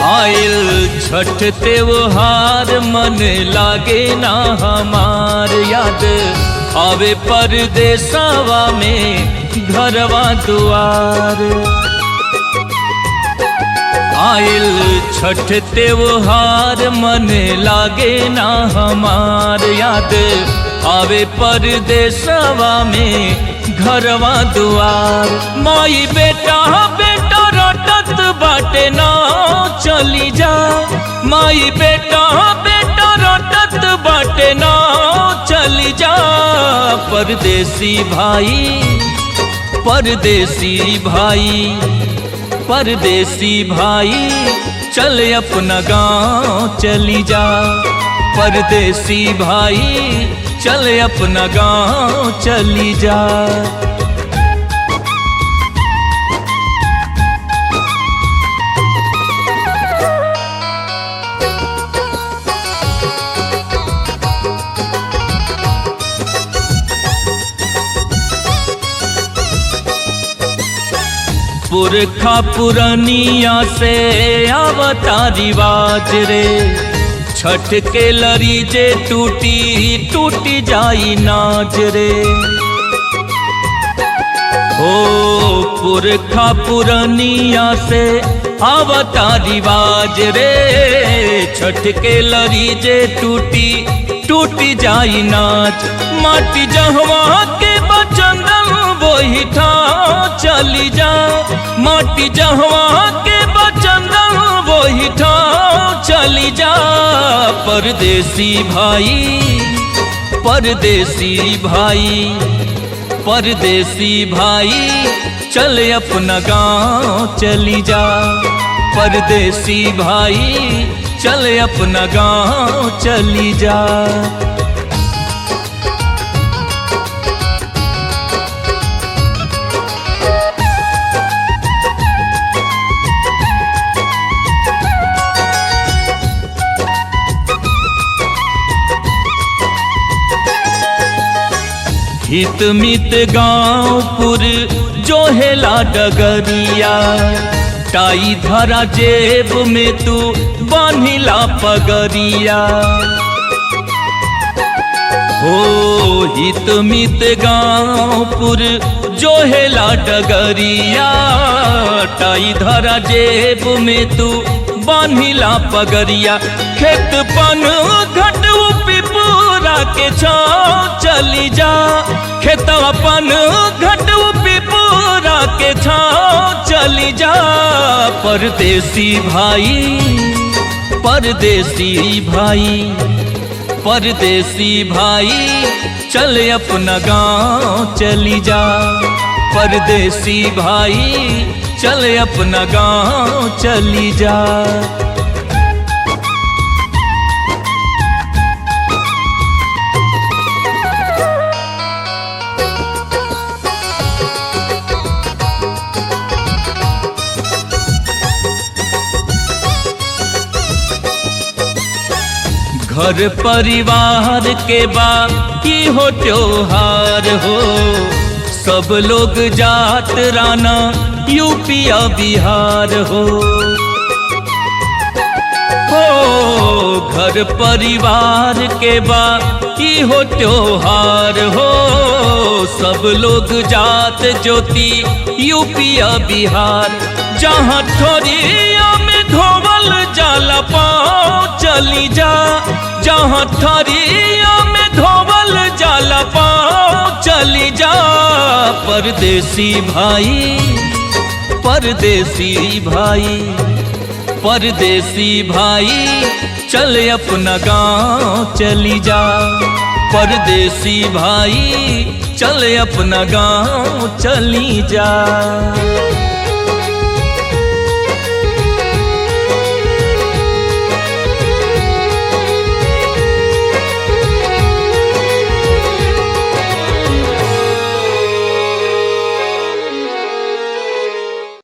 आयल छठ त्योहार मन लागे ना हमार याद आवे परदेसवा में घरवा दुआर आयल छठ त्योहार मन लागे ना हमार याद आवे परदेसवा में घरवा दुआर माई बेटा बेटा रटत बाटे ना चली जा माई बेटा बेटा रटत बाटे ना चली जा परदेसी भाई परदेसी भाई परदेसी भाई चल अपना गांव चली जा परदेसी भाई चल अपना गांव चली जा पुरखा पुरनिया से आवता रिवाज रे छठ के लरी जे टूटी टूटी जाई नाज रे ओ पुरखा पुरनिया से आवता रिवाज रे छठ के लरी जे टूटी टूटी जाई नाच माटी जहवा के बचंदन वही ठा चली जा माटी जहवा के बचंदन वही ठा चली जा परदेसी भाई परदेसी भाई परदेसी भाई चल अपना गांव चली जा परदेसी भाई चल अपना गांव चली जा हित मित गाँवपुर जो हेला डगरिया टाई धरा जेब में तू बान्हिला पगरिया हो हित मित गाँवपुर जो हेला डगरिया टाई धरा जेब में तू बान्हिला पगरिया खेत पन घट पिपूरा के छाँव चली जा खेतवा पन घट पिपूरा के छाँव चली जा परदेसी भाई परदेसी भाई परदेसी भाई चल अपना गांव चली जा परदेसी भाई चल अपना गांव चली जा घर परिवार के बाद की हो त्योहार हो सब लोग जात राना यूपिया बिहार हो हो घर परिवार के बाद की हो त्योहार हो सब लोग जात ज्योति यूपिया बिहार जहाँ ठोरिया में धोवल जाला पाँव चली जा जहाँ ठरिया में धोवल जाला पाँव चली जा परदेसी भाई परदेसी भाई परदेसी भाई चल अपना गांव चली जा परदेसी भाई चल अपना गांव चली जा